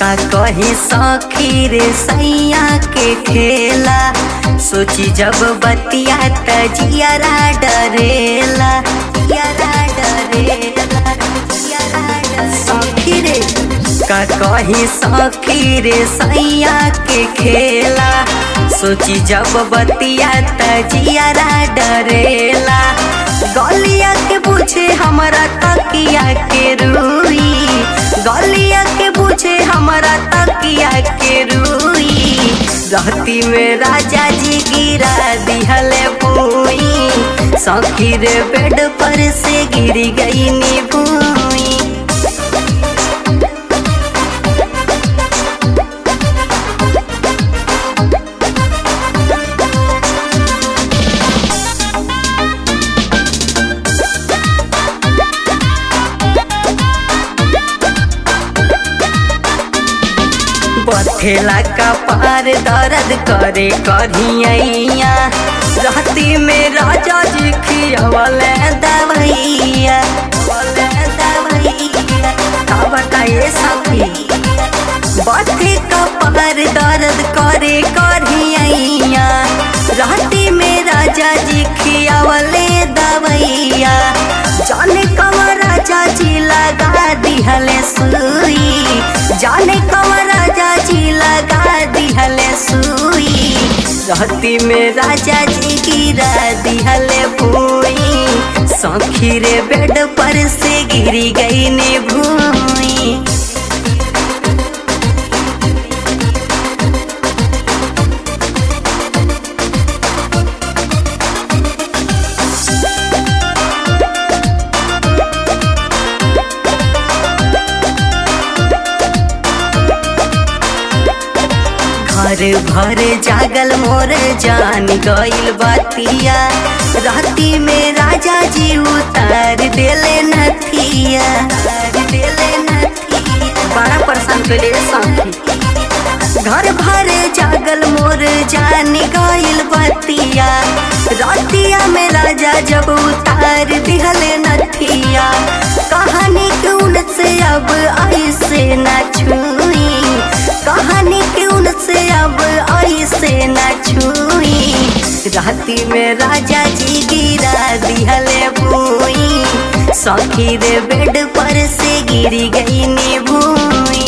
का कही सखी रे सैया के खेला सोची जब बतिया तजियारा डरेला जियारा डरेला जियारा डरेला। सखी रे का कही सखी रे सैया के खेला सोची जब बतिया तजियारा डरेला गलिया के पूछे हमारा तकिया के रुई गलिया के पूछे हमारा तकिया के रुई रहती में राजा जी गिरा दिहले भूई सखी रे बेड पर से गिर गई नी भूई बथेला का पार दर्द करे करिया रहती में राजा जी खियावल दवैया दवैया का बताइए सखी बथे का पार दर्द करे करिया रहती में राजा जी खियावल दवैया जाने कमर राजा जी लगा दिहले सुई जाने कमर राजा जी लगा दिहले सुई रहती में राजा जी गिरा दिहले भूई सखी रे बेड पर से गिरी गई ने भूई घर भर जागल मोर जान गइल बतिया राती में राजा जी उतार देले नथिया उतार देले नथिया बड़ा परेशान कइले सखी घर भर जागल मोर जान गइल बतिया रातिया में राजा जब उतार दिहले नथिया कहानी क्यों से अब ऐसे न छुई कहानी क्यों से अब ऐसे न छुई राती में राजा जी गिरा दिहले भूई सखी रे बेड पर से गिरी गई नी भूई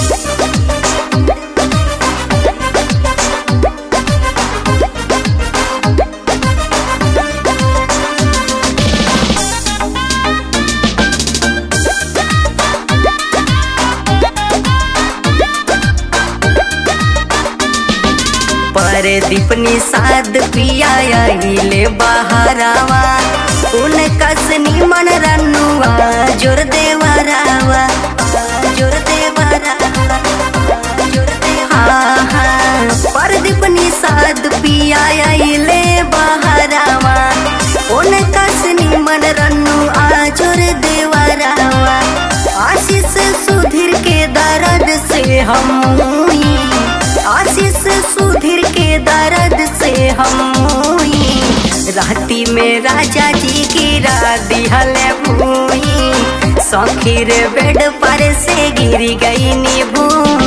पर दीपनी साद पिया ले बहारावा उन कसनी मन रनुआ जोर देवरावा जोर देवरावा जोर देवरावा हाँ पर दीपनी साद पिया ले बहारावा उन कसनी मन रनुआ जोर देवरावा आशीष सुधीर के दर्द से हम हुई आशीष सुधीर के दर्द से हम हुई राती में राजा जी गिरा दिहले भूई सखी रे बेड पर से गिर गई नी भूई